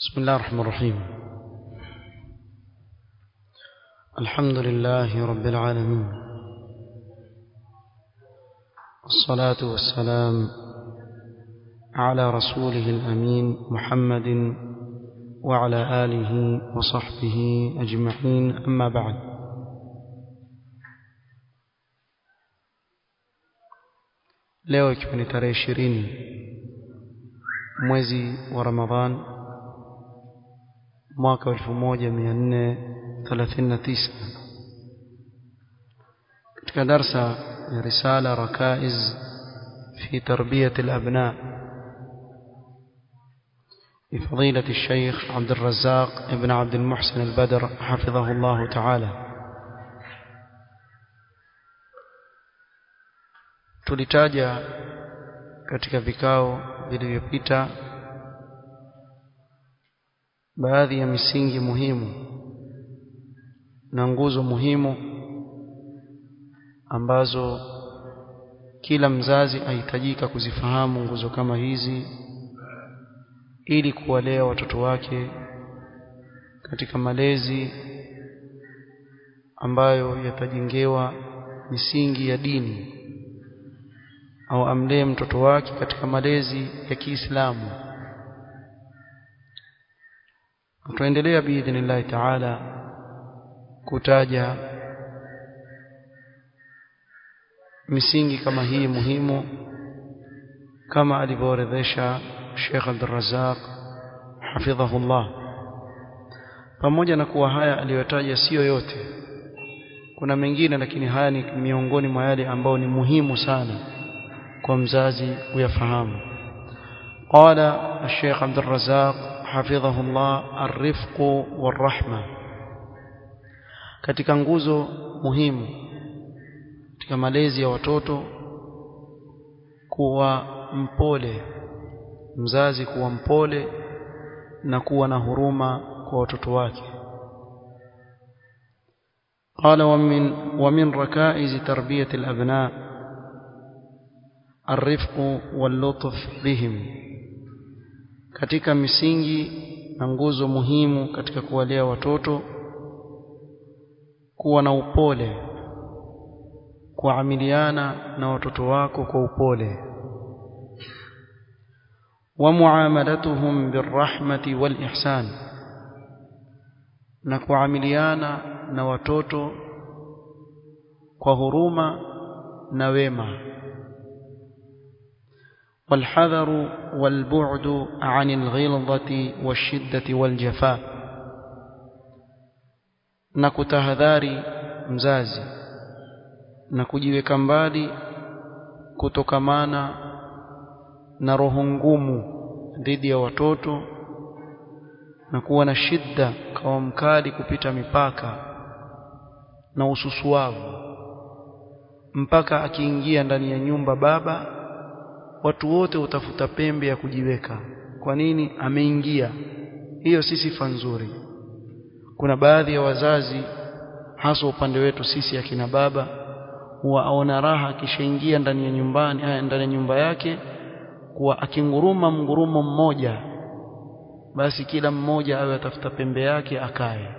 بسم الله الرحمن الرحيم الحمد لله رب العالمين والصلاة والسلام على رسوله الأمين محمد وعلى آله وصحبه أجمعين أما بعد leo ikiwa ni tarehe ishirini mwezi wa ramadhan mwaka wa elfu moja mia nne thelathini na tisa katika darsa ya risala rakaiz fi tarbiyati labna لفضيلة الشيخ عبد الرزاق ابن عبد المحسن البدر حفظه الله تعالى tulitaja katika vikao vilivyopita baadhi ya misingi muhimu na nguzo muhimu ambazo kila mzazi ahitajika kuzifahamu nguzo kama hizi ili kuwalea watoto wake katika malezi ambayo yatajengewa misingi ya dini au amlee mtoto wake katika malezi ya Kiislamu tutaendelea biidhnillahi taala kutaja misingi kama hii muhimu kama alivyoorodhesha Sheikh Abdul Razzaq hafidhahullah pamoja na kuwa haya aliyotaja sio yote kuna mengine lakini haya ni miongoni mwa yale ambayo ni muhimu sana kwa mzazi kuyafahamu قال الشيخ عبد الرزاق حفظه الله الرفق والرحمة katika nguzo muhimu katika malezi ya watoto kuwa mpole mzazi kuwa mpole na kuwa na huruma kwa watoto wake قال ومن ومن ركائز تربية الأبناء الرفق واللطف بهم katika misingi na nguzo muhimu katika kuwalea watoto kuwa na upole kuamiliana na watoto wako kwa upole ومعاملتهم بالرحمة والإحسان na kuamiliana na watoto kwa huruma na wema والحذر والبعد عن الغلظة والشدة والجفاء na kutahadhari mzazi na kujiweka mbali kutokamana na roho ngumu dhidi ya watoto na kuwa na shida kawa mkali kupita mipaka na ususuavu mpaka akiingia ndani ya nyumba baba watu wote utafuta pembe ya kujiweka kwa nini ameingia hiyo si sifa nzuri kuna baadhi ya wazazi hasa upande wetu sisi akina baba huwa aona raha akishaingia ndani ya nyumbani ndani ya nyumba yake kuwa akinguruma mgurumo mmoja basi kila mmoja awe atafuta pembe yake akae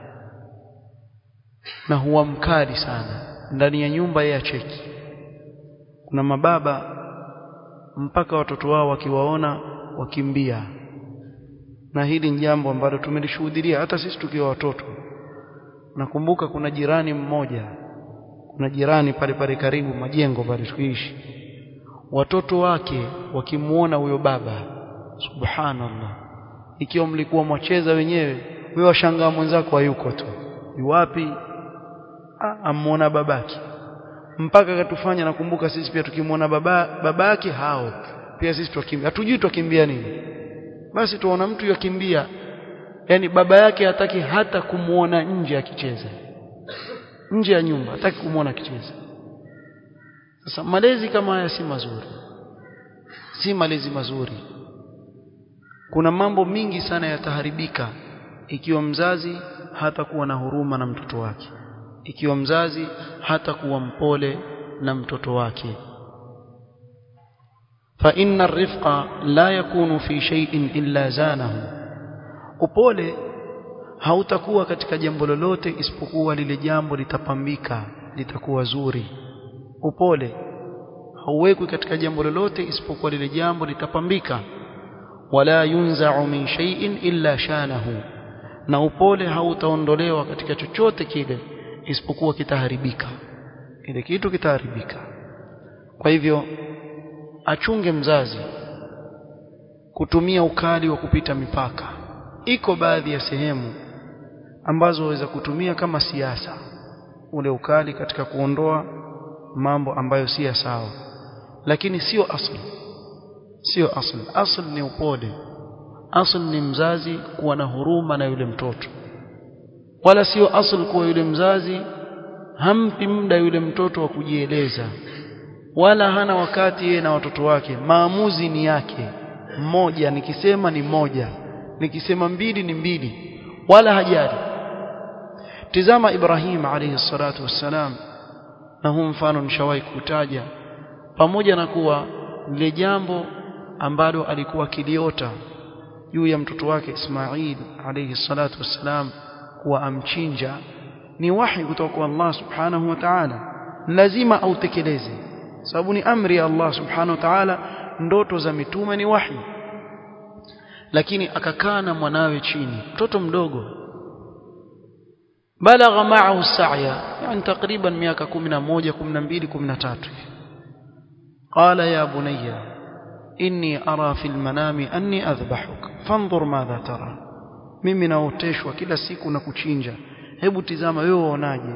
na huwa mkali sana ndani ya nyumba ya cheki kuna mababa mpaka watoto wao wakiwaona wakimbia na hili ni jambo ambalo tumelishuhudia hata sisi tukiwa watoto nakumbuka kuna jirani mmoja kuna jirani pale pale karibu majengo pale tukiishi watoto wake wakimuona huyo baba subhanallah ikiwa mlikuwa mwacheza wenyewe wewe washangaa mwenzako hayuko tu yuwapi amuona babaki mpaka katufanya nakumbuka sisi pia tukimwona baba babake hao pia sisi tukimbia hatujui tukimbia nini basi tuona mtu yakimbia yani baba yake hataki hata kumuona nje akicheza nje ya nyumba hataki kumuona akicheza sasa malezi kama haya si mazuri si malezi mazuri kuna mambo mingi sana yataharibika ikiwa mzazi hatakuwa na huruma na mtoto wake ikiwa mzazi hatakuwa mpole na mtoto wake فإن الرفق لا يكون في شيء إلا زانه upole hautakuwa katika jambo lolote isipokuwa lile jambo litapambika litakuwa zuri upole hauwekwi katika jambo lolote isipokuwa lile jambo litapambika wala yunza'u min shay'in illa shanahu na upole hautaondolewa katika chochote kile isipokuwa kitaharibika kile kitu kitaharibika kwa hivyo achunge mzazi kutumia ukali wa kupita mipaka iko baadhi ya sehemu ambazo waweza kutumia kama siasa ule ukali katika kuondoa mambo ambayo si ya sawa lakini sio asli sio asli asli ni upole asli ni mzazi kuwa na huruma na yule mtoto wala sio asli kuwa yule mzazi hampi muda yule mtoto wa kujieleza wala hana wakati yeye na watoto wake maamuzi ni yake mmoja nikisema ni moja nikisema mbili ni mbili wala hajali tizama Ibrahim alayhi salatu wassalam na huu mfano nishawahi kutaja pamoja na kuwa lile jambo ambalo alikuwa kiliota juu ya mtoto wake Ismail alayhi salatu wassalam kuwa amchinja ni wahi kutoka kwa Allah subhanahu wa ta'ala lazima autekeleze sababu ni amri ya Allah subhanahu wa ta'ala ndoto za mitume ni wahi lakini akakaa na mwanawe chini mtoto mdogo balagha ma'ahu sa'ya yani takriban miaka 11 12 13 qala ya bunayya inni ara fil manami anni adhbahuk fanzur madha tara mimi naoteshwa kila siku na kuchinja hebu tizama wewe uonaje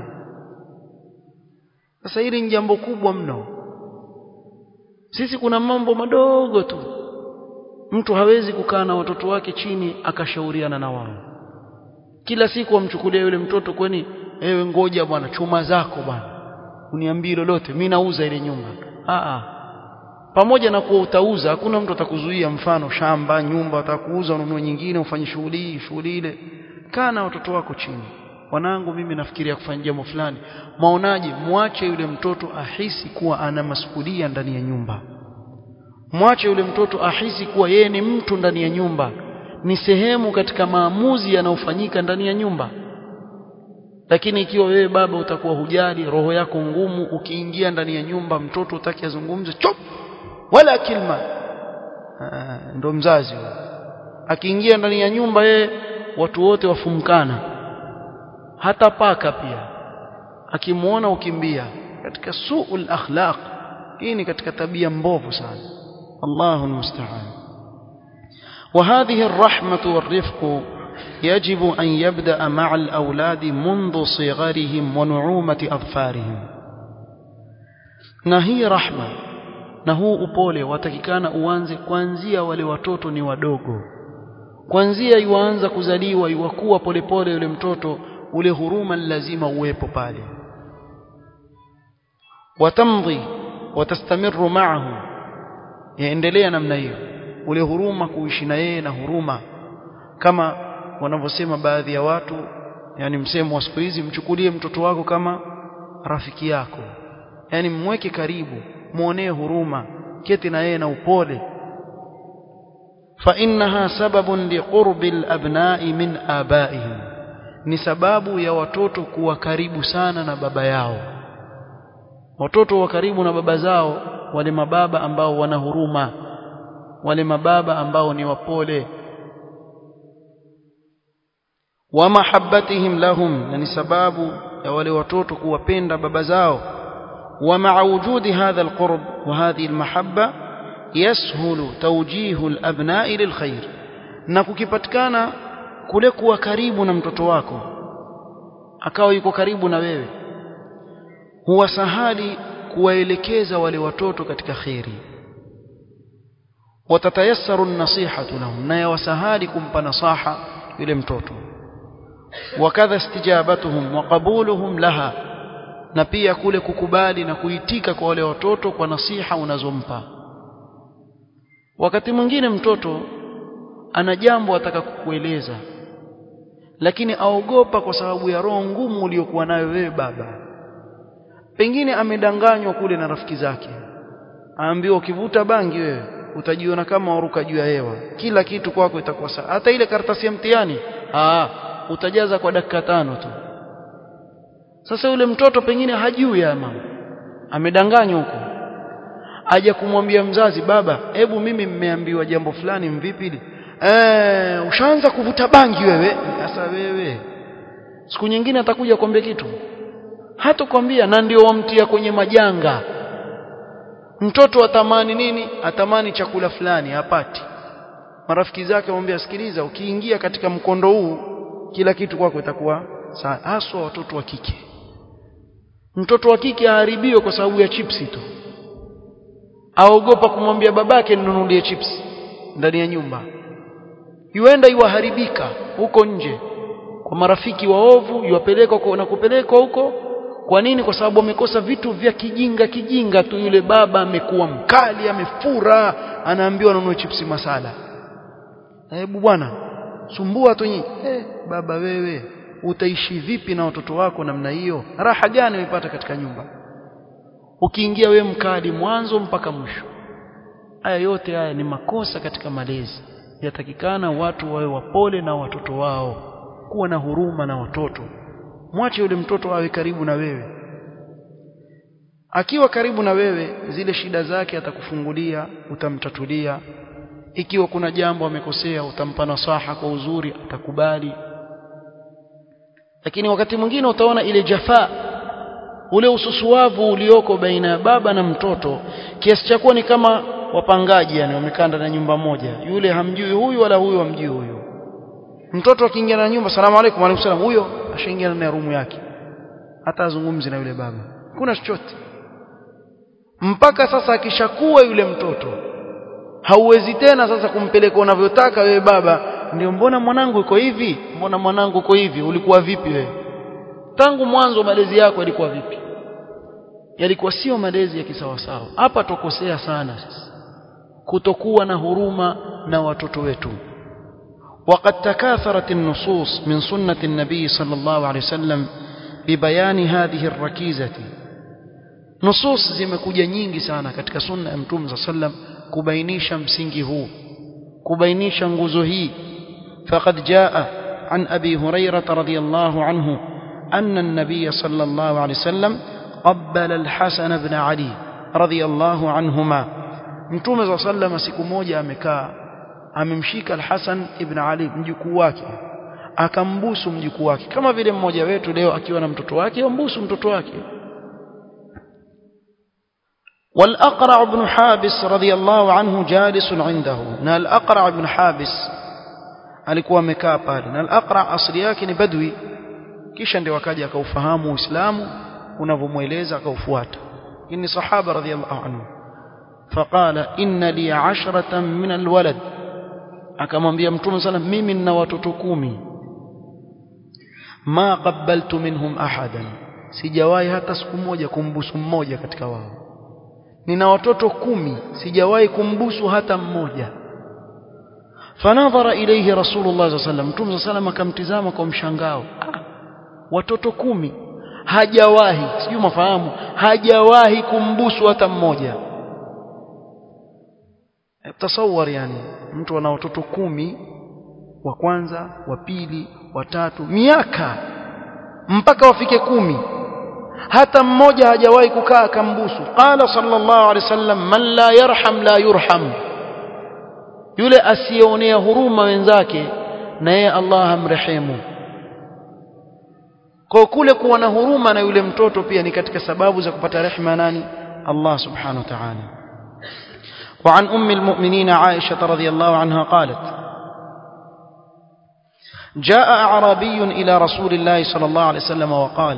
sasa hili ni jambo kubwa mno sisi kuna mambo madogo tu mtu hawezi kukaa na watoto wake chini akashauriana na wao kila siku amchukulia yule mtoto kwani ewe ngoja bwana chuma zako bwana uniambie lolote mimi nauza ile nyumba a pamoja na kuwa utauza hakuna mtu atakuzuia mfano shamba nyumba atakuuza ununue nyingine ufanye shughuli hii shughuli ile kaa na watoto wako chini wanangu mimi nafikiria kufanya jambo fulani maonaje muache yule mtoto ahisi kuwa ana masuhulia ndani ya nyumba mwache yule mtoto ahisi kuwa yeye ni mtu ndani ya nyumba ni sehemu katika maamuzi yanayofanyika ndani ya nyumba lakini ikiwa wewe baba utakuwa hujali roho yako ngumu ukiingia ndani ya nyumba mtoto utaki azungumze chop wala kilma ndo mzazi huyo akiingia ndani ya nyumba yeye watu wote wafumkana hata paka pia akimuona ukimbia katika suul akhlaq hii ni katika tabia mbovu sana الله المستعان وهذه الرحمة والرفق يجب أن يبدأ مع الأولاد منذ صغرهم ونعومة أظفارهم نهي رحمة na huu upole watakikana uanze kuanzia wale watoto ni wadogo kuanzia yuanza kuzaliwa yuwakuwa polepole yule mtoto ule huruma lazima uwepo pale watamdhi watastamiru ma'ahu yaendelea namna hiyo ule huruma kuishi na yeye na huruma kama wanavyosema baadhi ya watu yani msemo wa siku hizi mchukulie mtoto wako kama rafiki yako yani mweke karibu muonee huruma keti na yeye na upole fa innaha sababun liqurbi alabna'i min abaihim ni sababu ya watoto kuwa karibu sana na baba yao watoto wa karibu na baba zao wale mababa ambao wana huruma wale mababa ambao ni wapole wa mahabbatihim lahum na ni sababu ya wale watoto kuwapenda baba zao wa ma'a wujudi hadha alqurb wa hadhihi almahabba yashulu tawjihu alabna'i lilkhair na kukipatikana kule kuwa karibu na mtoto wako akawa yuko karibu na wewe huwa sahali kuwaelekeza wale watoto katika khairi watatayassaru an-nasihatu lahum na yawasahali kumpa nasaha yule mtoto wakadha istijabatuhum wa qabuluhum laha na pia kule kukubali na kuitika kwa wale watoto kwa nasiha unazompa wakati mwingine mtoto ana jambo ataka kukueleza lakini aogopa kwa sababu ya roho ngumu uliyokuwa nayo wewe baba pengine amedanganywa kule na rafiki zake aambiwa ukivuta bangi wewe utajiona kama waruka juu ya hewa kila kitu kwako itakuwa sawa hata ile karatasi ya mtihani ah utajaza kwa dakika tano tu sasa yule mtoto pengine hajui ya mama amedanganywa huko aje kumwambia mzazi baba hebu mimi mmeambiwa jambo fulani mvipi hili eh ushaanza kuvuta bangi wewe sasa wewe siku nyingine atakuja kuambia kitu hata kwambia na ndio wamtia kwenye majanga mtoto atamani nini atamani chakula fulani hapati marafiki zake wamwambia sikiliza ukiingia katika mkondo huu kila kitu kwako itakuwa sawa haswa watoto wa kike mtoto wa kike aharibiwe kwa sababu ya chipsi tu aogopa kumwambia babake ninunulie chips ndani ya nyumba yuenda iwaharibika huko nje kwa marafiki waovu yuwapelekwa na kupelekwa huko kwa nini kwa sababu amekosa vitu vya kijinga kijinga tu yule baba amekuwa mkali amefura anaambiwa anunue chipsi masala hebu bwana sumbua tu nyinyi eh baba wewe utaishi vipi na watoto wako namna hiyo raha gani umepata katika nyumba ukiingia we mkali mwanzo mpaka mwisho haya yote haya ni makosa katika malezi yatakikana watu wawe wapole na watoto wao kuwa na huruma na watoto mwache yule mtoto awe karibu na wewe akiwa karibu na wewe zile shida zake atakufungulia utamtatulia ikiwa kuna jambo amekosea utampa nasaha kwa uzuri atakubali lakini wakati mwingine utaona ile jafaa ule ususuavu ulioko baina ya baba na mtoto kiasi cha kuwa ni kama wapangaji yani wamekaa ndani ya nyumba moja yule hamjui huyu wala huyu hamjui huyu mtoto akiingia na nyumba salamu alaykum alaykum salam huyo ashaingia ndani ya rumu yake hata azungumzi na yule baba kuna chochote mpaka sasa akishakuwa yule mtoto hauwezi tena sasa kumpeleka unavyotaka wewe baba ndio mbona mwanangu uko hivi mbona mwanangu uko hivi ulikuwa vipi wewe tangu mwanzo malezi yako yalikuwa vipi yalikuwa sio malezi ya kisawasawa hapa tokosea sana sasa kutokuwa na huruma na watoto wetu وقد تكاثرت النصوص من سنة النبي صلى الله عليه وسلم ببيان هذه الركيزة نصوص zimekuja nyingi sana katika sunna ya mtume صلى الله عليه وسلم kubainisha msingi huu kubainisha nguzo hii فقد جاء عن أبي هريرة رضي الله عنه أن النبي صلى الله عليه وسلم قبل الحسن بن علي رضي الله عنهما mtume صلى الله عليه وسلم siku moja amekaa amemshika al-Hasan ibn Ali mjukuu wake akambusu mjukuu wake kama vile mmoja wetu leo akiwa na mtoto wake ambusu mtoto wake والأقرع بن حابس رضي الله عنه جالس عنده na al-Aqra' ibn Habis alikuwa amekaa pale na al-Aqra' asili yake ni badwi kisha ndio akaja akaufahamu Uislamu unavyomweleza akaufuata ni sahaba radhiyallahu anhu فقال إن لي عشرة من الولد akamwambia mtume sana mimi nina watoto kumi ma qabbaltu minhum ahadan sijawahi hata siku moja kumbusu mmoja katika wao nina watoto kumi sijawahi kumbusu hata mmoja fanadhara ilayhi rasulullah sallallahu alaihi wasallam mtume sallam akamtizama kwa mshangao ah, watoto kumi hajawahi sijui mafahamu hajawahi kumbusu hata mmoja tasawar yani mtu ana watoto kumi wa kwanza wa pili wa tatu miaka mpaka wafike kumi hata mmoja hajawahi kukaa akambusu qala sallallahu alaihi wasallam man la yarham la yurham yule asiyeonea huruma wenzake na yeye Allah amrehemu kwa kule kuwa na huruma na yule mtoto pia ni katika sababu za kupata rehema nani Allah subhanahu wa ta'ala وعن أم المؤمنين عائشة رضي الله عنها قالت جاء أعرابي إلى رسول الله صلى الله عليه وسلم وقال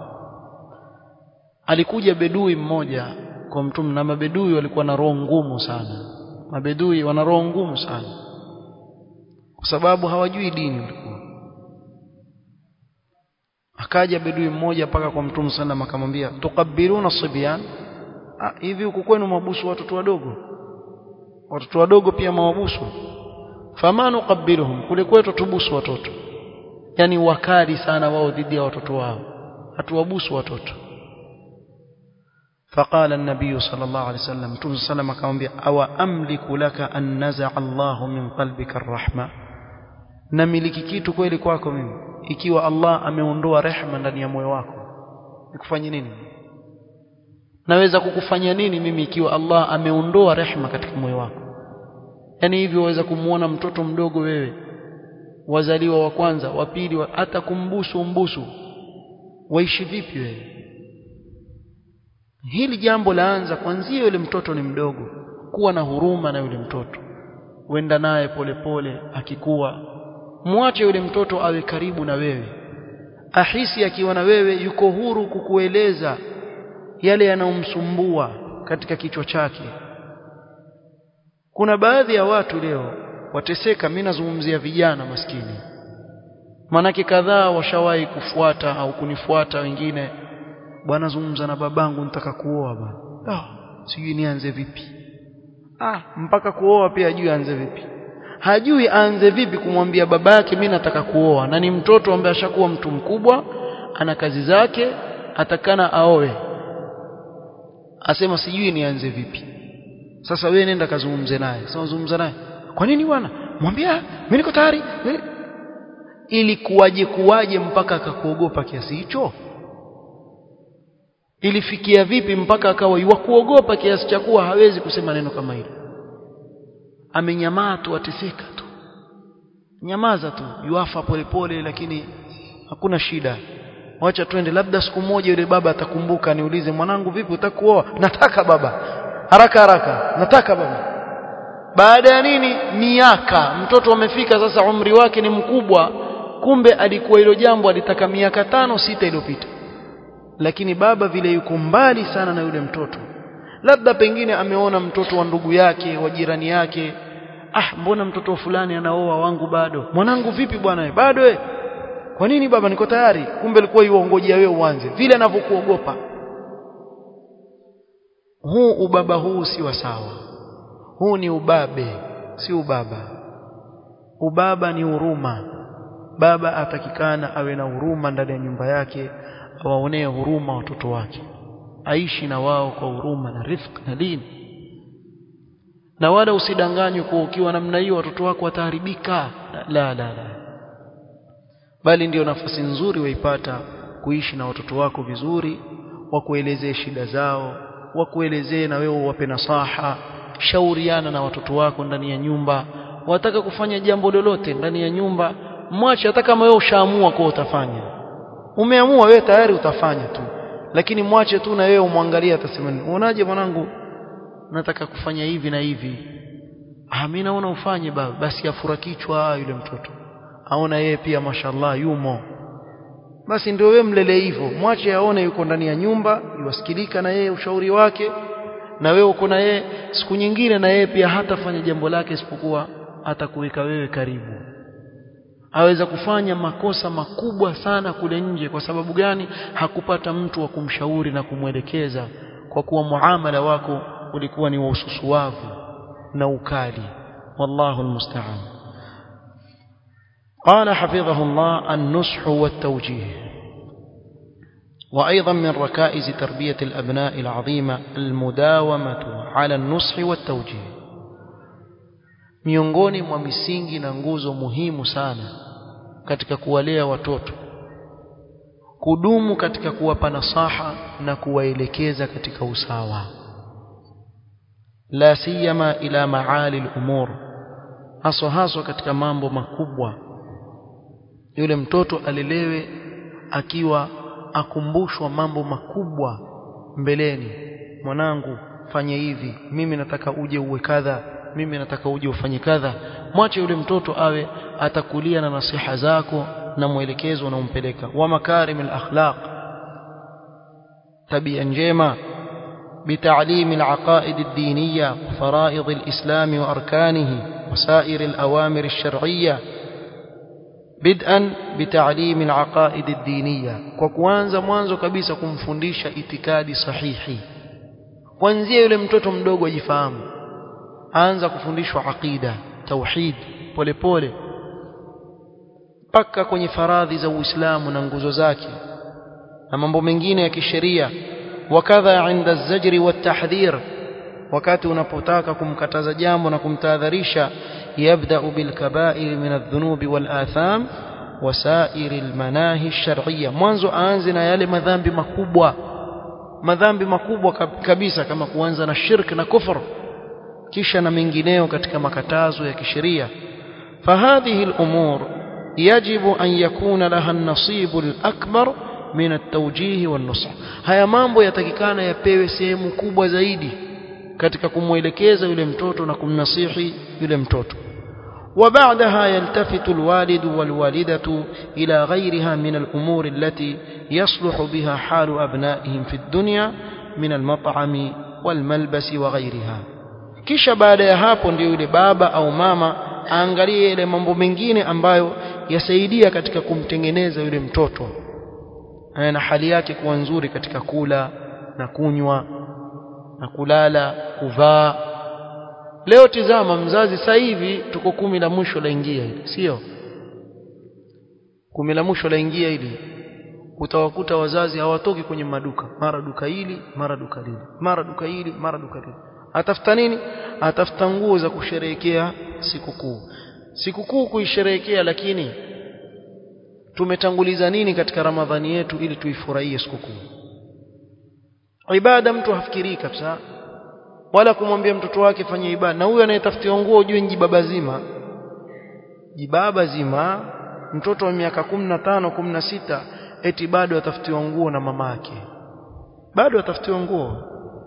alikuja bedui mmoja kwa mtume na mabedui walikuwa na roho ngumu sana mabedui wana roho ngumu sana kwa sababu hawajui dini walikuwa akaja bedui mmoja mpaka kwa mtume sallam akamwambia tukabiluna sibyan hivi huku kwenu mabusu watoto wadogo watoto wadogo pia mawabusu fama nuqabbiluhum kule kwetu tubusu watoto yani wakali sana wao dhidi ya watoto wao hatuwabusu watoto فقال النبي صلى الله عليه وسلم تم سلم akamwambia awa amliku laka an naza'a Allah min qalbika arrahma namiliki kitu kweli kwako mimi ikiwa Allah ameondoa rehema ndani ya moyo wako nikufanye nini naweza kukufanya nini mimi ikiwa Allah ameondoa rehema katika moyo wako yani hivyo waweza kumuona mtoto mdogo wewe wazaliwa wa kwanza wa pili hata kumbusu umbusu waishi vipi wewe hili jambo laanza kwanzia yule mtoto ni mdogo kuwa na huruma na yule mtoto wenda naye polepole akikuwa mwache yule mtoto awe karibu na wewe ahisi akiwa na wewe yuko huru kukueleza yale yanayomsumbua katika kichwa chake kuna baadhi ya watu leo wateseka mimi nazungumzia vijana maskini manake kadhaa washawahi kufuata au kunifuata wengine bwana zungumza na babangu nitaka kuoa bwana ah sijui nianze vipi ah mpaka kuoa pia hajui aanze vipi hajui aanze vipi kumwambia babake mimi nataka kuoa na ni mtoto ambaye ashakuwa mtu mkubwa ana kazi zake atakana aoe asema sijui nianze vipi sasa wewe nenda kazungumze naye sasa zungumza naye kwa nini bwana mwambia mimi niko tayari ili kuwaje kuwaje mpaka akakuogopa kiasi hicho ilifikia vipi mpaka akawa kuogopa kiasi cha kuwa hawezi kusema neno kama hilo amenyamaa tu ateseka tu nyamaza tu yuafa polepole lakini hakuna shida wacha twende labda siku moja yule baba atakumbuka niulize mwanangu vipi utakuoa nataka baba haraka haraka nataka baba baada ya nini miaka mtoto amefika sasa umri wake ni mkubwa kumbe alikuwa hilo jambo alitaka miaka tano sita iliyopita lakini baba vile yuko mbali sana na yule mtoto labda pengine ameona mtoto wa ndugu yake wa jirani yake ah mbona mtoto fulani anaoa wangu bado mwanangu vipi bwana bado we kwa nini baba niko tayari kumbe alikuwa yuongojea wewe uanze vile anavyokuogopa huu ubaba huu si wa sawa huu ni ubabe si ubaba ubaba ni huruma baba atakikana awe na huruma ndani ya nyumba yake awaonee huruma watoto wake aishi na wao kwa huruma na rifq na dini na wala usidanganywe kwa ukiwa namna hiyo watoto wako wataharibika la la la bali ndiyo nafasi nzuri waipata kuishi na watoto wako vizuri wakuelezee shida zao wakuelezee na wewe wape nasaha shauriana na watoto wako ndani ya nyumba wataka kufanya jambo lolote ndani ya nyumba mwache hata kama wewe ushaamua kwa utafanya umeamua wewe tayari utafanya tu lakini mwache tu na wewe umwangalie atasema unaje mwanangu nataka kufanya hivi na hivi ah mimi naona ufanye baba basi afura kichwa yule mtoto aona yeye pia mashallah yumo basi ndio wewe mlele hivyo mwache aone yuko ndani ya nyumba yuwasikilika na yeye ushauri wake na wewe uko na yeye siku nyingine na yeye pia hatafanya jambo lake isipokuwa atakuweka wewe karibu aweza kufanya makosa makubwa sana kule nje kwa sababu gani hakupata mtu wa kumshauri na kumwelekeza kwa kuwa muamala wako ulikuwa ni wa ususuwavu na ukali wallahu almusta'an قال حفظه الله النصح والتوجيه وأيضا من ركائز تربية الأبناء العظيمة المداومة على النصح والتوجيه miongoni mwa misingi na nguzo muhimu sana katika kuwalea watoto kudumu katika kuwapa nasaha na kuwaelekeza katika usawa la siyama ila maali al-umur haswa haswa katika mambo makubwa yule mtoto alelewe akiwa akumbushwa mambo makubwa mbeleni mwanangu fanye hivi mimi nataka uje uwe kadha mimi nataka uje ufanye kadha mwache yule mtoto awe atakulia na nasiha zako na mwelekezo unaompeleka wa makarim al-akhlaq tabia njema بتعليم العقائد الدينية وفرائض الإسلام وأركانه وسائر الأوامر الشرعية بدءا بتعليم العقائد الدينية وكوانza mwanzo kabisa kumfundisha itikadi sahihi kuanzia yule mtoto mdogo ajifahamu aanza kufundishwa aqida tauhid polepole mpaka kwenye faradhi za Uislamu na nguzo zake na mambo mengine ya kisheria wakadha inda az-zajri wat-tahdhir wakati unapotaka kumkataza jambo na kumtahadharisha yabda'u bil kaba'ir min adh-dhunubi wal atham wasair al-manahi ash-shar'iyya mwanzo aanze na yale madhambi makubwa madhambi makubwa kabisa kama kuanza na shirk na kufur kisha na mengineo katika makatazo ya kisheria فهذه الأمور يجب أن يكون لها النصيب الأكبر من التوجيه والنصح haya mambo yatakikana yapewe sehemu kubwa zaidi katika kumwelekeza yule mtoto na kumnasihi yule mtoto وبعدها يلتفت الوالد والوالدة إلى غيرها من الأمور التي يصلح بها حال أبنائهم في الدنيا من المطعم والملبس وغيرها kisha baada ya hapo ndio yule baba au mama aangalie yale mambo mengine ambayo yasaidia katika kumtengeneza yule mtoto na hali yake kuwa nzuri katika kula na kunywa na kulala kuvaa leo tizama mzazi sasa hivi tuko kumi la mwisho laingia hili sio kumi la mwisho laingia hili utawakuta wazazi hawatoki kwenye maduka mara duka hili mara duka lile mara duka hili mara duka lile atafuta nini atafuta nguo za kusherehekea sikukuu sikukuu kuisherehekea lakini tumetanguliza nini katika ramadhani yetu ili tuifurahie sikukuu ibada mtu hafikirii kabisa wala kumwambia mtoto wake fanye ibada na huyo anayetafutiwa nguo ujue ni jibaba zima jibaba zima mtoto wa miaka 15 16 eti bado atafutiwa nguo na mamake bado atafutiwa nguo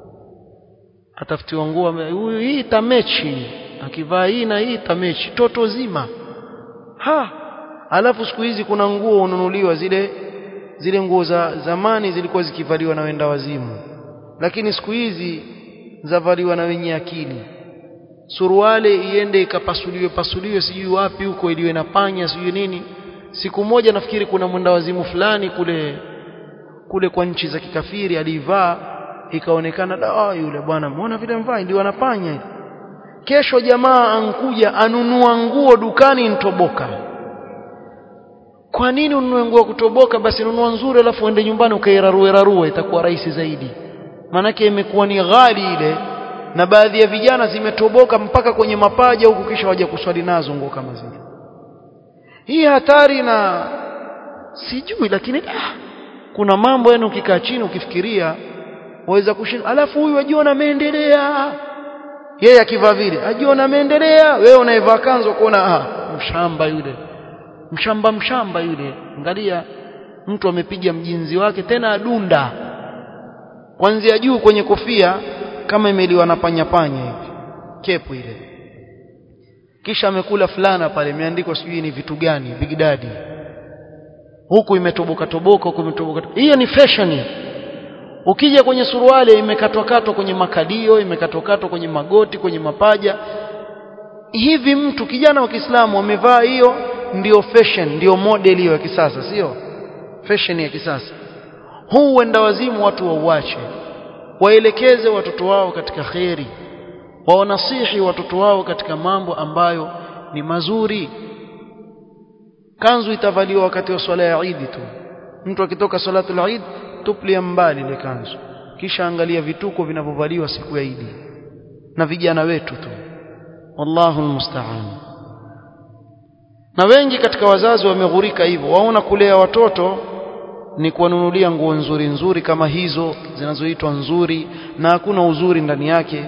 atafutiwa nguo huyu hii tamechi akivaa hii na hii tamechi toto zima ha alafu siku hizi kuna nguo ununuliwa zile zile nguo za zamani zilikuwa zikivaliwa na wenda wazimu lakini siku hizi zavaliwa na wenye akili suruale iende ikapasuliwe pasuliwe sijui wapi huko iliwe na panya sijui nini siku moja nafikiri kuna mwenda wazimu fulani kule kule kwa nchi za kikafiri alivaa ikaonekana da yule bwana muona vile mvaa ndio anapanya kesho jamaa ankuja anunua nguo dukani ntoboka kwa nini ununue nguo kutoboka basi nunua nzuri alafu uende nyumbani ukairarue rarue itakuwa rahisi zaidi manake imekuwa ni ghali ile na baadhi ya vijana zimetoboka mpaka kwenye mapaja huku kisha waje kuswali nazo nguo kama zile hii hatari na sijui lakini ah, kuna mambo yani ukikaa chini ukifikiria waweza kushinda alafu huyu ajiona ameendelea yeye akivaa vile ajiona ameendelea wewe unaivaa kanzo kuona ah mshamba yule mshamba mshamba yule angalia mtu amepiga mjinzi wake tena adunda kuanzia juu kwenye kofia kama imeliwa na panya panya hivi kepu ile kisha amekula fulana pale imeandikwa sijui ni vitu gani big daddy huku imetoboka toboka huku imetoboka hiyo ni fashion ukija kwenye suruali imekatwa katwa kwenye makalio imekatwa katwa kwenye magoti kwenye mapaja hivi mtu kijana wa Kiislamu amevaa hiyo ndio fashion ndio model hiyo ya kisasa sio fashion ya kisasa huu wenda wazimu watu wauache waelekeze watoto wao katika kheri wawanasihi watoto wao katika mambo ambayo ni mazuri kanzu itavaliwa wakati wa swala ya Eid tu mtu akitoka salatul Eid tuplia mbali ile kanzu kisha angalia vituko vinavyovaliwa siku ya Eid na vijana wetu tu wallahu almusta'an na wengi katika wazazi wameghurika hivyo waona kulea watoto ni kuwanunulia nguo nzuri nzuri kama hizo zinazoitwa nzuri na hakuna uzuri ndani yake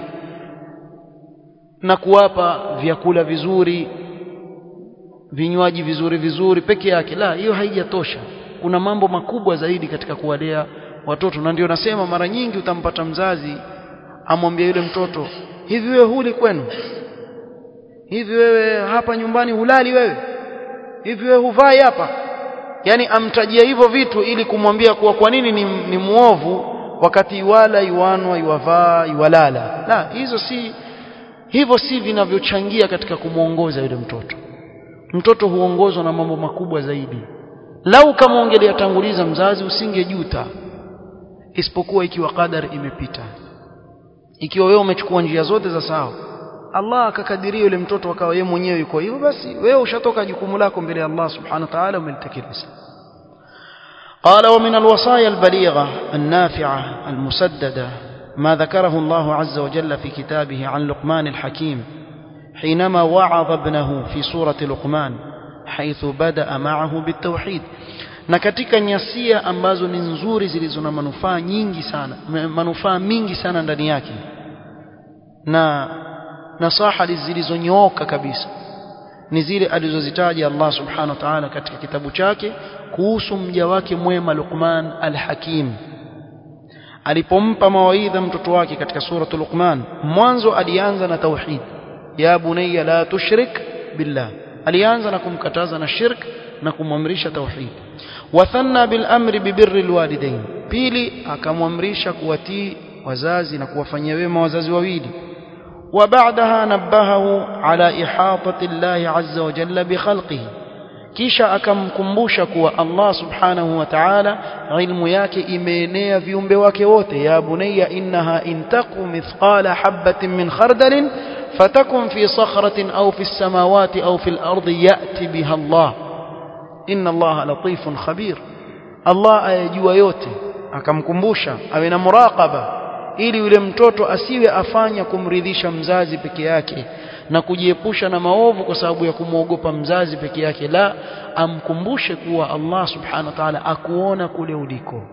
na kuwapa vyakula vizuri vinywaji vizuri vizuri peke yake la hiyo haijatosha kuna mambo makubwa zaidi katika kuwalea watoto na ndio nasema mara nyingi utampata mzazi amwambia yule mtoto hivi wewe huli kwenu hivi wewe hapa nyumbani hulali wewe hivi wewe huvai hapa yani amtajia hivyo vitu ili kumwambia kuwa kwa nini ni, ni muovu wakati iwala iwanwa iwavaa iwalala la hizo si hivyo si vinavyochangia katika kumwongoza yule mtoto mtoto huongozwa na mambo makubwa zaidi lau kama ungeliyatanguliza mzazi usingejuta isipokuwa ikiwa qadar imepita ikiwa wewe umechukua njia zote za sawa Allah akakadiria yule mtoto akawa yeye mwenyewe yuko hivyo basi wewe ushatoka jukumu lako mbele ya Allah subhanahu wa ta'ala umelitekeleza قال ومن الوصايا البليغة النافعة المسددة ما ذكره الله عز وجل في كتابه عن لقمان الحكيم حينما وعظ ابنه في سورة لقمان حيث بدأ معه بالتوحيد na katika nyasia ambazo ni nzuri zilizo na manufaa nyingi sana manufaa mingi sana ndani yake na nasaha zilizonyooka kabisa ni zile alizozitaja Allah subhanahu wa ta'ala katika kitabu chake kuhusu mja wake mwema Luqman al-Hakim alipompa mawaidha mtoto wake katika suratu Luqman mwanzo alianza na tauhid ya bunayya la tushrik billah alianza na kumkataza na shirk na kumwamrisha tauhid wathanna bil amri bibirri alwalidain pili akamwamrisha kuwatii wazazi na kuwafanyia wema wazazi wawili وبعدها نبهه على إحاطة الله عز وجل بخلقه kisha akamkumbusha kuwa Allah subhanahu wa ta'ala ilmu yake imeenea viumbe wake wote ya bunayya innaha intaku mithqala habatin min khardalin fatakun fi sakhratin aw fi samawati aw fi al-ardi ya'ti biha Allah inna Allah latifun khabir Allah ayajua yote akamkumbusha awe na muraqaba ili yule mtoto asiwe afanya kumridhisha mzazi peke yake na kujiepusha na maovu kwa sababu ya kumwogopa mzazi peke yake la amkumbushe kuwa Allah subhanahu wa ta'ala akuona kule uliko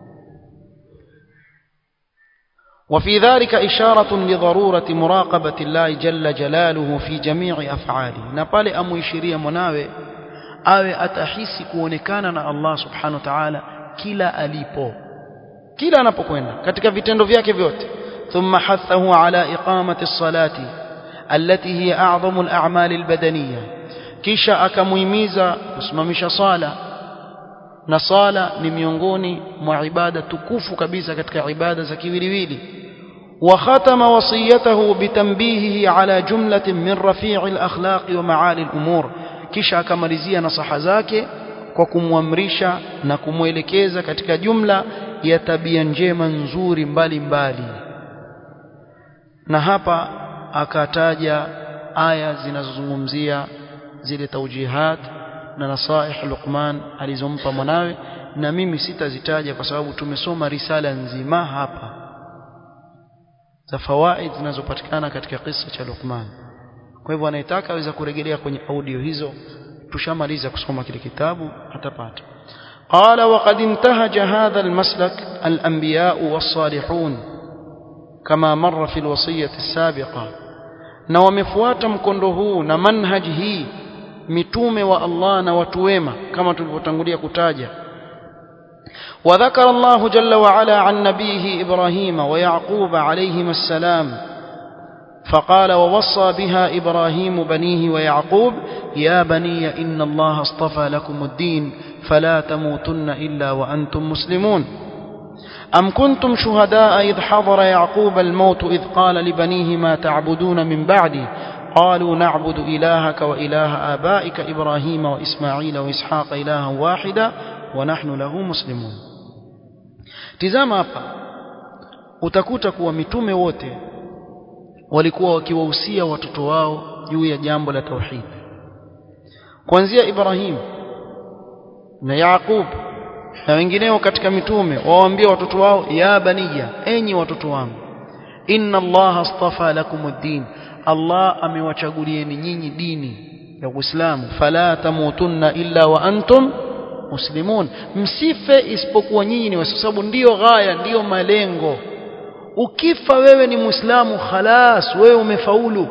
وفي ذلك إشارة لضرورة مراقبة الله جل جلاله في جميع أفعاله نقال أمو يشيريا مناوي awe atahisi kuonekana na Allah subhanahu wa ta'ala kila alipo kila anapokwenda katika vitendo vyake vyote thumma hathahu ala iqamati as-salati allati hiya a'zamu al-a'mal al-badaniyya kisha akamuhimiza kusimamisha sala na sala ni miongoni mwa ibada tukufu kabisa katika ibada za kiwiliwili وختم وصيته بتنبيهه على جملة من رفيع الأخلاق ومعالي الأمور kisha akamalizia nasaha zake kwa kumwamrisha na kumwelekeza katika jumla ya tabia njema nzuri mbalimbali mbali. na hapa akataja aya zinazozungumzia zile taujihat na nasaih Luqman alizompa mwanawe na mimi sitazitaja kwa sababu tumesoma risala nzima hapa za fawaid zinazopatikana katika kisa cha Luqman kwa hivyo anayetaka aweza kurejelea kwenye audio hizo tushamaliza kusoma kile kitabu atapata قال وقد انتهج هذا المسلك الأنبياء والصالحون كما مر في الوصية السابقة na wamefuata mkondo huu na manhaji hii mitume wa Allah na watu wema kama tulivyotangulia kutaja وذكر الله جل وعلا عن نبيه إبراهيم ويعقوب عليهما السلام فقال ووصى بها إبراهيم بنيه ويعقوب يا بني إن الله اصطفى لكم الدين فلا تموتن إلا وأنتم مسلمون أم كنتم شهداء إذ حضر يعقوب الموت إذ قال لبنيه ما تعبدون من بعدي قالوا نعبد إلهك وإله آبائك إبراهيم وإسماعيل وإسحاق إلها واحدا ونحن له مسلمون tizama hapa utakuta kuwa mitume wote walikuwa wakiwahusia watoto wao juu ya jambo la tauhid kuanzia Ibrahim na Yaqub na wengineo katika mitume wawaambia watoto wao ya baniya enyi watoto wangu inna allaha astafa lakum ad-din Allah amewachagulieni nyinyi dini ya Uislamu fala tamutunna illa wa antum muslimun msife isipokuwa nyinyi ni kwa sababu ndiyo ghaya ndiyo malengo ukifa wewe ni muislamu khalas wewe umefaulu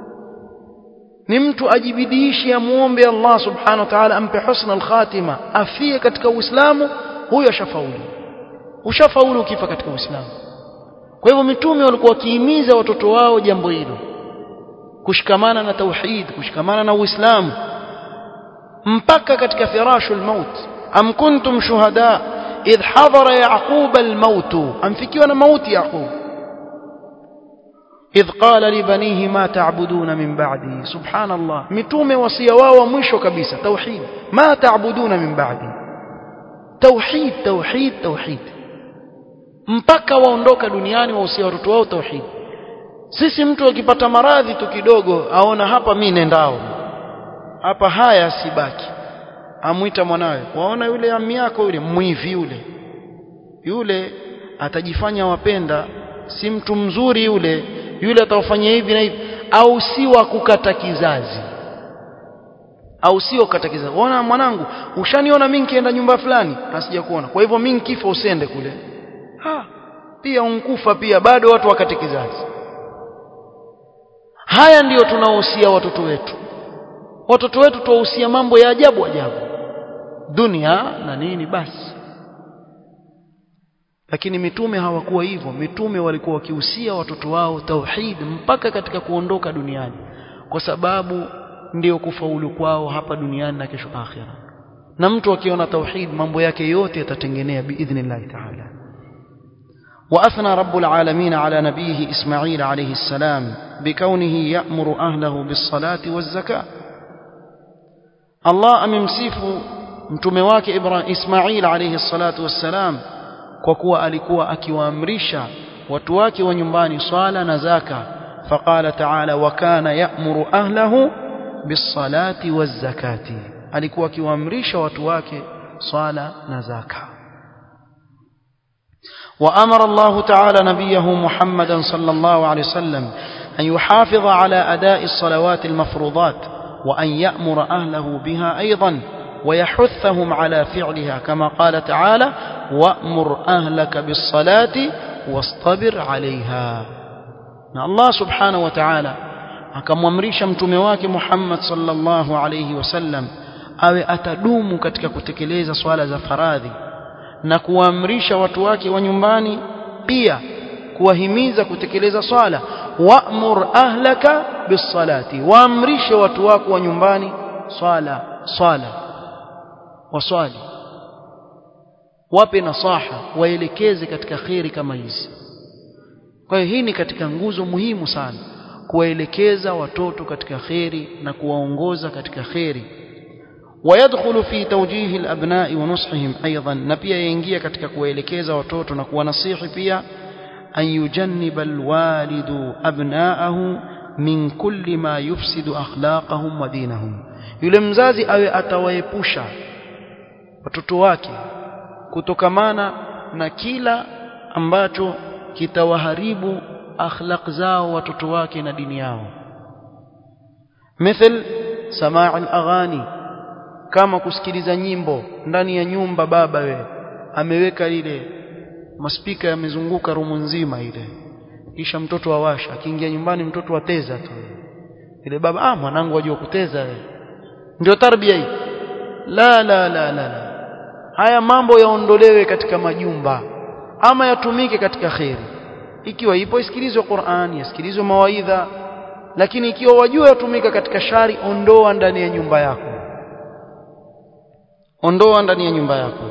ni mtu ajibidiishi amuombe Allah subhanahu wa ta'ala ampe husna al-khatima afie katika uislamu huyo ashafaulu ushafaulu ukifa katika uislamu kwa hivyo mitume walikuwa wakihimiza watoto wao jambo hilo kushikamana na tauhid kushikamana na uislamu mpaka katika firashul maut am kuntum shuhada idh hadara yaqub al-maut amfikiwa na mauti yaqub idh qala li banihi ma ta'buduna min ba'di subhanallah mitume wasia wao mwisho kabisa tauhid ma ta'buduna min ba'di tauhid tauhid tauhid mpaka waondoka duniani wahusia watoto wao tauhid sisi mtu akipata maradhi tu kidogo aona hapa mimi nendao hapa haya sibaki amwita mwanawe waona yule ami yako yule mwivi yule yule atajifanya wapenda si mtu mzuri yule yule atawafanyia hivi na hivi au si wa kukata kizazi au sio kukata kizazi ona mwanangu ushaniona mimi nikienda nyumba fulani asija kuona kwa hivyo mimi nikifa usende kule ha pia unkufa pia bado watu wakate kizazi haya ndiyo tunaohusia watoto wetu watoto wetu tuwahusia mambo ya ajabu ajabu dunia na nini basi lakini mitume hawakuwa hivyo mitume walikuwa wakihusia watoto wao tauhid mpaka katika kuondoka duniani kwa sababu ndio kufaulu kwao hapa duniani na kesho akhira na mtu akiona tauhid mambo yake yote yatatengenea biidhnillah ta'ala وأثنى رب العالمين على نبيه إسماعيل عليه السلام بكونه يأمر أهله بالصلاة والزكاة الله أممسيف متمواك إبراهيم إسماعيل عليه الصلاة والسلام وكوا ألكوا أكوامرشا وتواك ونيمباني صالة نزاكا فقال تعالى وكان يأمر أهله بالصلاة والزكاة ألكوا أكوامرشا وتواك صالة نزاكا وأمر الله تعالى نبيه محمدا صلى الله عليه وسلم أن يحافظ على أداء الصلوات المفروضات وأن يأمر أهله بها أيضا ويحثهم على فعلها كما قال تعالى وأمر أهلك بالصلاة واصطبر عليها الله سبحانه وتعالى akamwamrisha mtume wake Muhammad sallallahu alayhi wasallam awe atadumu katika kutekeleza swala za faradhi na kuamrisha watu wake wa nyumbani pia kuwahimiza kutekeleza swala wa'mur ahlaka bisalati waamrishe watu wako wa nyumbani swala swala waswali wape nasaha waelekeze katika kheri kama hizi kwa hiyo hii ni katika nguzo muhimu sana kuwaelekeza watoto katika kheri na kuwaongoza katika kheri ويدخل في توجيه الأبناء ونصحهم أيضا نبيا ينجي katika kuwaelekeza watoto na kuwanasihi pia أن يجنب الوالد أبناءه من كل ما يفسد أخلاقهم ودينهم yule mzazi awe atawaepusha watoto wake kutokamana na kila ambacho kitawaharibu akhlaq zao watoto wake na dini yao مثل سماع الأغاني kama kusikiliza nyimbo ndani ya nyumba baba we ameweka ile maspika yamezunguka rumu nzima ile kisha mtoto awasha akiingia nyumbani mtoto ateza tu ile baba ah mwanangu wajua kuteza we ndio tarbia hii la la la la la haya mambo yaondolewe katika majumba ama yatumike katika kheri ikiwa ipo isikilizwe Qur'an yasikilizwe mawaidha lakini ikiwa wajua yatumika katika shari ondoa ndani ya nyumba yako ondoa ndani ya nyumba yako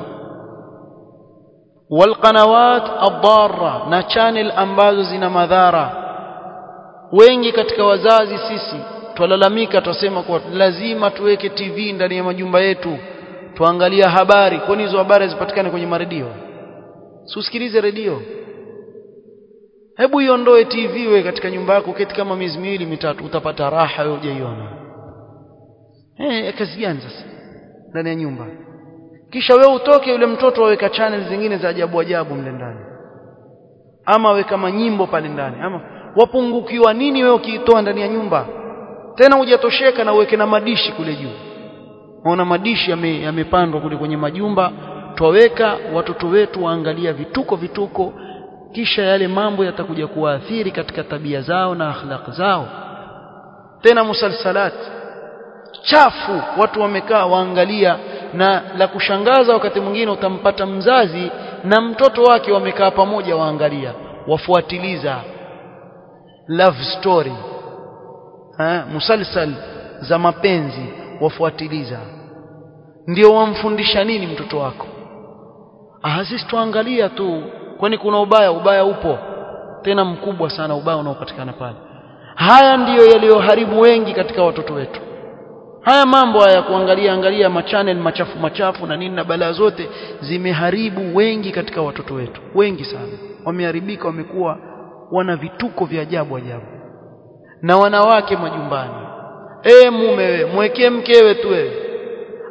walqanawat ad-darra na channel ambazo zina madhara wengi katika wazazi sisi twalalamika twasema kwa lazima tuweke TV ndani ya majumba yetu tuangalia habari kwani hizo habari zipatikane kwenye maredio usikilize redio hebu iondoe TV we katika nyumba yako keti kama miezi miwili mitatu utapata raha wewe hujaiona eh kazi gani sasa ndani ya nyumba kisha wewe utoke yule mtoto aweka channel zingine za ajabu ajabu mle ndani ama weka manyimbo pale ndani ama wapungukiwa nini wewe ukiitoa ndani ya nyumba tena hujatosheka na uweke na madishi kule juu unaona madishi yamepandwa yame kule kwenye majumba twaweka watoto wetu waangalia vituko vituko kisha yale mambo yatakuja kuwaathiri katika tabia zao na akhlaq zao tena musalsalat chafu watu wamekaa waangalia na la kushangaza wakati mwingine utampata mzazi na mtoto wake wamekaa pamoja waangalia wafuatiliza love story ha, musalsal za mapenzi wafuatiliza ndio wamfundisha nini mtoto wako ah sisi tuangalia tu kwani kuna ubaya ubaya upo tena mkubwa sana ubaya unaopatikana pale haya ndiyo yaliyoharibu wengi katika watoto wetu haya mambo haya kuangalia angalia machanel machafu machafu na nini na balaa zote zimeharibu wengi katika watoto wetu wengi sana wameharibika wamekuwa wana vituko vya ajabu ajabu na wanawake majumbani e mume we mwekee mkewe tu wewe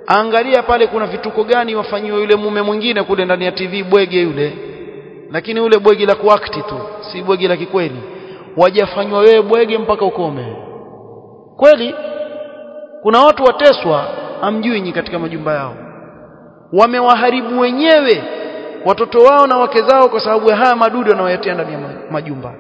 angalia pale kuna vituko gani wafanyiwa yule mume mwingine kule ndani ya TV bwege yule lakini ule bwege la kuakti tu si bwege la kikweli wajafanywa wewe bwege mpaka ukome kweli kuna watu wateswa amjui nyinyi katika majumba yao wamewaharibu wenyewe watoto wao na wake zao kwa sababu ya haya madudu wanaoyatia ndani ya majumba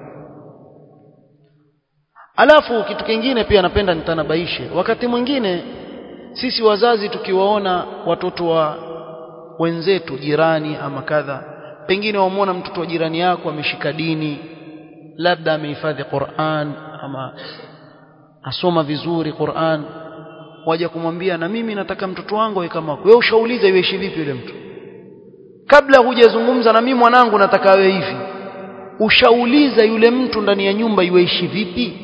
alafu kitu kingine pia napenda nitanabaishe wakati mwingine sisi wazazi tukiwaona watoto wa wenzetu jirani ama kadha pengine wamwona mtoto wa jirani yako ameshika dini labda amehifadhi Qur'an ama asoma vizuri Qur'an waja kumwambia na mimi nataka mtoto wangu awe kama wewe ushauliza iweishi vipi yule mtu kabla hujazungumza na mimi mwanangu nataka awe hivi ushauliza yule mtu ndani ya nyumba iweishi vipi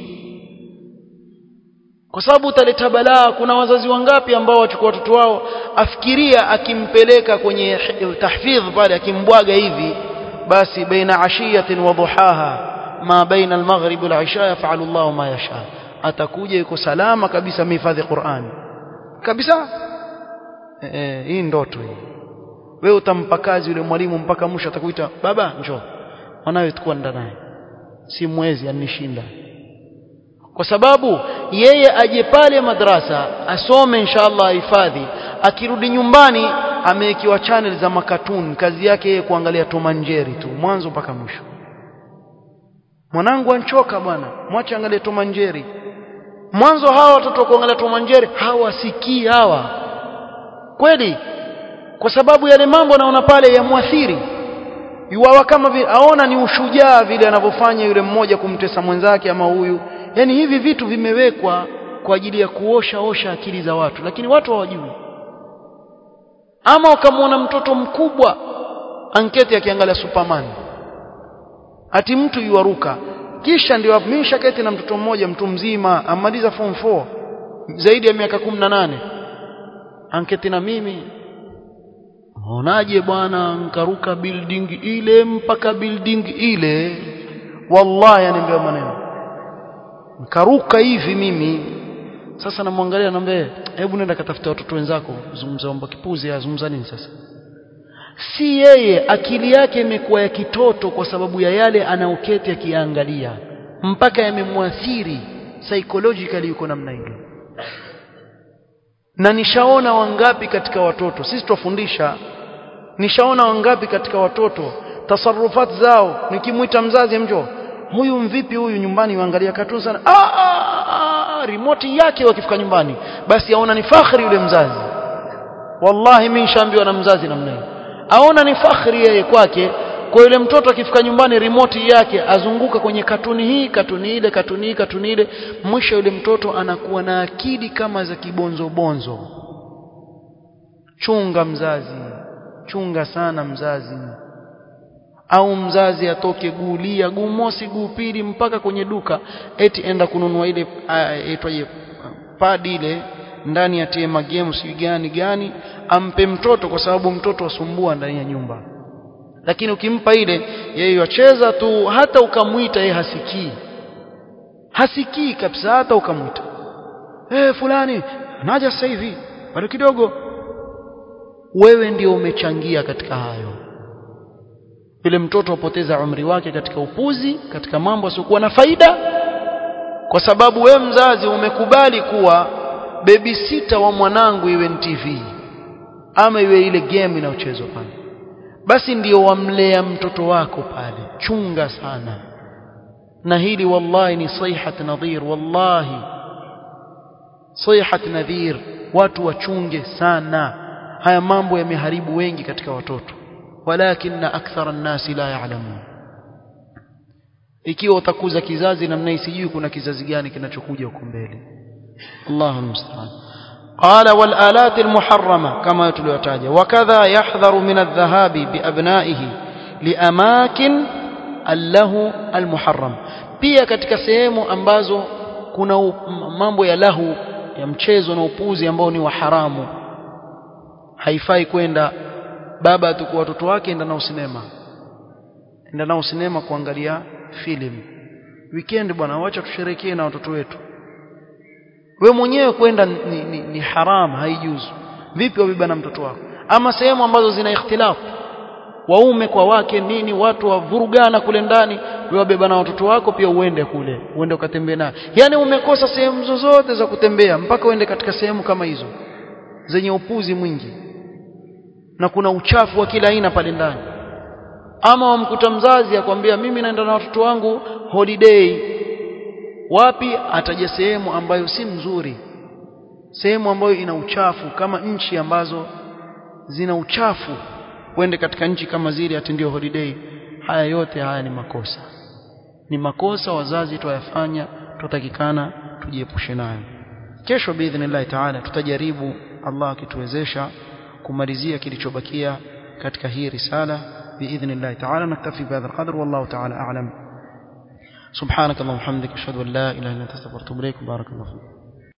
kwa sababu utaleta balaa kuna wazazi wangapi ambao wachukua watoto wao afikiria akimpeleka kwenye tahfidh pale akimbwaga hivi basi baina ashiyatin wa duhaha ma baina almaghrib wal isha yaf'alu Allahu ma yasha atakuja yuko salama kabisa mhifadhi Qur'an kabisa eh hii ndoto hii wewe utampa kazi yule mwalimu mpaka mwisho atakuita baba njoo mwanawe tukua naye si mwezi anishinda kwa sababu yeye aje pale madrasa asome inshallah ahifadhi akirudi nyumbani amewekiwa channel za makatuni kazi yake yeye kuangalia tomanjeri tu mwanzo mpaka mwisho mwanangu anchoka bwana mwache angalie tomanjeri mwanzo hawa watoto kuangalia tomanjeri hawasikii hawa kweli kwa sababu yale mambo anaona pale yamwathiri yuwawa kama vile aona ni ushujaa vile anavyofanya yule mmoja kumtesa mwenzake ama huyu yani hivi vitu vimewekwa kwa ajili ya kuosha osha akili za watu lakini watu hawajui ama ukamwona mtoto mkubwa anketi akiangalia superman ati mtu yuaruka kisha ndio mimi shaketi na mtoto mmoja mtu mzima amaliza form 4 zaidi ya miaka 18 anketi na mimi Unaonaje bwana nkaruka building ile mpaka building ile wallahi aniambia maneno nkaruka hivi mimi sasa namwangalia naambia hebu nenda katafuta watoto wenzako zungumza mambo kipuzi azungumza nini sasa si yeye akili yake imekuwa ya kitoto kwa sababu ya yale anaoketi akiangalia mpaka yamemwathiri psychologically yuko namna hiyo na nishaona wangapi katika watoto sisi twafundisha nishaona wangapi katika watoto tasarufat zao nikimwita mzazi mjo huyu mvipi huyu nyumbani uangalia katuni sana ah, ah, ah, remote yake wakifika nyumbani basi aona ni fakhri yule mzazi wallahi mimi nishaambiwa na mzazi namna hiyo aona ni fakhri yeye kwake kwa yule mtoto akifika nyumbani remote yake azunguka kwenye katuni hii katuni ile katuni hii katuni ile mwisho yule mtoto anakuwa na akili kama za kibonzo bonzo chunga mzazi chunga sana mzazi au mzazi atoke guulia guu mosi guu pili mpaka kwenye duka eti enda kununua ile aitwaje pad ile ndani ya tema game si gani gani ampe mtoto kwa sababu mtoto asumbua ndani ya nyumba lakini ukimpa ile yeye yacheza tu hata ukamwita yeye hasikii hasikii kabisa hata ukamwita eh fulani naja sasa hivi bado kidogo wewe ndio umechangia katika hayo yule mtoto apoteza umri wake katika upuzi katika mambo yasiokuwa na faida kwa sababu we mzazi umekubali kuwa babysitter wa mwanangu iwe ni TV ama iwe ile game inayochezwa pale basi ndio wamlea mtoto wako pale chunga sana na hili wallahi ni sayhat nadhir wallahi sayhat nadhir watu wachunge sana haya mambo yameharibu wengi katika watoto walakin akthara an-nasi la ya'lamun ikiwa utakuza kizazi namna hii sijui kuna kizazi gani kinachokuja huko mbele Allahu musta'an قال والآلات المحرمة كما تلوتاجا وكذا يحذر من الذهاب بأبنائه لأماكن اللهو المحرم pia katika sehemu ambazo kuna mambo ya lahu ya mchezo na upuzi ambao ni wa haramu haifai kwenda baba atakuwa watoto wake enda nao sinema enda nao sinema kuangalia film weekend bwana wacha tusherekee na watoto wetu we mwenyewe kwenda ni, ni, ni haram haijuzu vipi wabeba na mtoto wako ama sehemu ambazo zina ikhtilafu waume kwa wake nini watu wavurugana kule ndani wewe wabeba na watoto wako pia uende kule uende ukatembee naye yani umekosa sehemu zozote za kutembea mpaka uende katika sehemu kama hizo zenye upuzi mwingi na kuna uchafu wa kila aina pale ndani ama wamkuta mzazi akwambia mimi naenda na watoto wangu holiday wapi ataja sehemu ambayo si mzuri sehemu ambayo ina uchafu kama nchi ambazo zina uchafu uende katika nchi kama zile ati ndio holiday haya yote haya ni makosa ni makosa wazazi tuyafanya tutakikana tujiepushe nayo kesho biidhnillah taala tutajaribu Allah akituwezesha kumalizia kilichobakia katika hii risala biidhnillah taala naktafi bihadha alqadr wallahu taala a'lam سبحانك اللهم وبحمدك اشهد ان لا اله الا انت استغفرك واتوب اليك بارك الله فيك